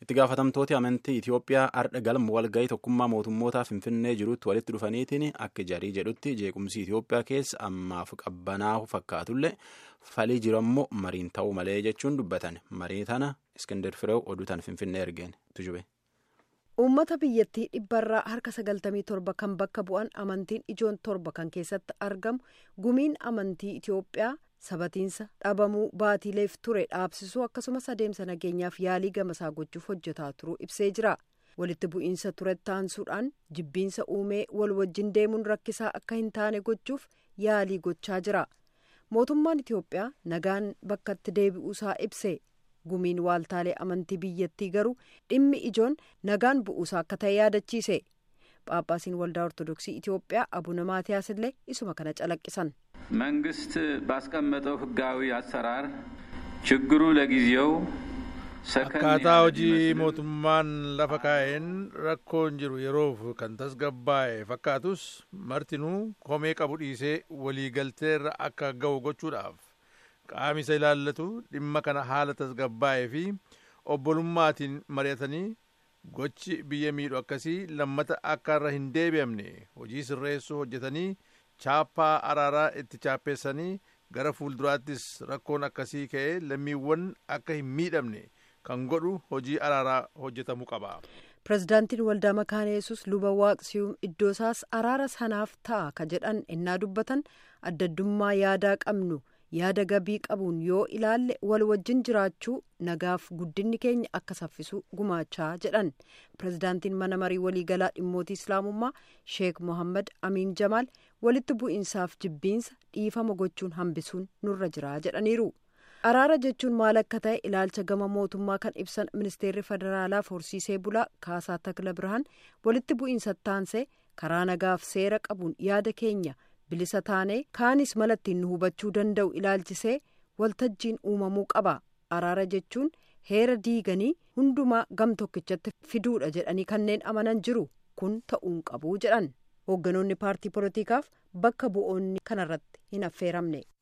itti gaafatamtooti amantii Itoophiyaa ardha galma walgahii tokkummaa mootummootaa Finfinnee jirutti walitti dhufaniitiin akka jarii jedhutti jeequmsi Itoophiyaa keessa ammaaf qabbanaa'u fakkaatullee falii jiru ammoo mariin ta'uu malee jechuun dubbatan marii tana Iskindar Fireew oduutaan Finfinnee ergeen tujube. Uummata biyyattii dhibbarraa harka sagaltamii torba kan bakka bu'an amantiin ijoon torba kan keessatti argamu gumiin amantii Itoophiyaa sabatiinsa dhabamuu baatiileef ture dhaabsisuu akkasumas adeemsa nageenyaaf yaalii gamasaa gochuuf hojjetaa turuu ibsee jira. Walitti bu'iinsa turetti aansuudhaan jibbiinsa uumee wal wajjin deemuun rakkisaa akka hin taane gochuuf yaalii gochaa jira. Mootummaan Itoophiyaa nagaan bakkatti deebi'uusaa ibse. gumiin waaltaalee amantii biyyattii garuu dhimmi ijoon nagaan bu'uusaa akka ta'e yaadachiise phaaphaasiin waldaa ortodoksii itiyoophiyaa abuna maatiyaas illee isuma kana calaqqisan መንግስት ባስቀመጠው ህጋዊ አሰራር ችግሩ ለጊዜው akkaataa hojii mootummaan lafa kaa'een rakkoon jiru yeroof kan tasgabbaa'e fakkaatus martinuu komee qabu dhiisee waliigalteerra akka ga'u gochuudhaaf qaamni isa ilaallatu dhimma kana haala tasgabbaa'ee fi obbolummaatiin mari'atanii gochi biyya miidhu akkasii lammata akka irra hin deebi'amne hojii sirreessuu hojjetanii chaappaa araaraa itti chaappeessanii gara fuulduraattis rakkoon akkasii ka'ee lammiiwwan akka hin miidhamne kan godhu hojii araaraa hojjetamuu qaba. pirezidaantiin waldaa makaana yesus luba waaqsiyuum iddoo isaas araara sanaaf ta'a ka jedhan ennaa dubbatan addaddummaa yaadaa qabnu. yaada gabii qabuun yoo ilaalle wal wajjin jiraachuu nagaaf guddinni keenya akka saffisu gumaachaa jedhan pirezidaantiin mana marii waliigalaa dhimmootii islaamummaa sheek mohammad amiin jamaal walitti bu'iinsaaf jibbiinsa dhiifama gochuun hambisuun nurra jira jedhaniiru araara jechuun maal akka ta'e ilaalcha gama mootummaa kan ibsan ministeerri federaalaaf horsiisee bulaa kaasaa takla birhaan walitti bu'iinsa taansee karaa nagaaf seera qabuun yaada keenya. bilisa taanee kaanis mala ittiin nu hubachuu danda'u ilaalchisee waltajjiin uumamuu qaba araara jechuun heera diiganii hundumaa gam tokkichatti fiduudha jedhanii kanneen amanan jiru kun ta'uun qabu jedhan hoogganoonni paartii poolitiikaaf bakka bu'oonni kanarratti hin affeeramne.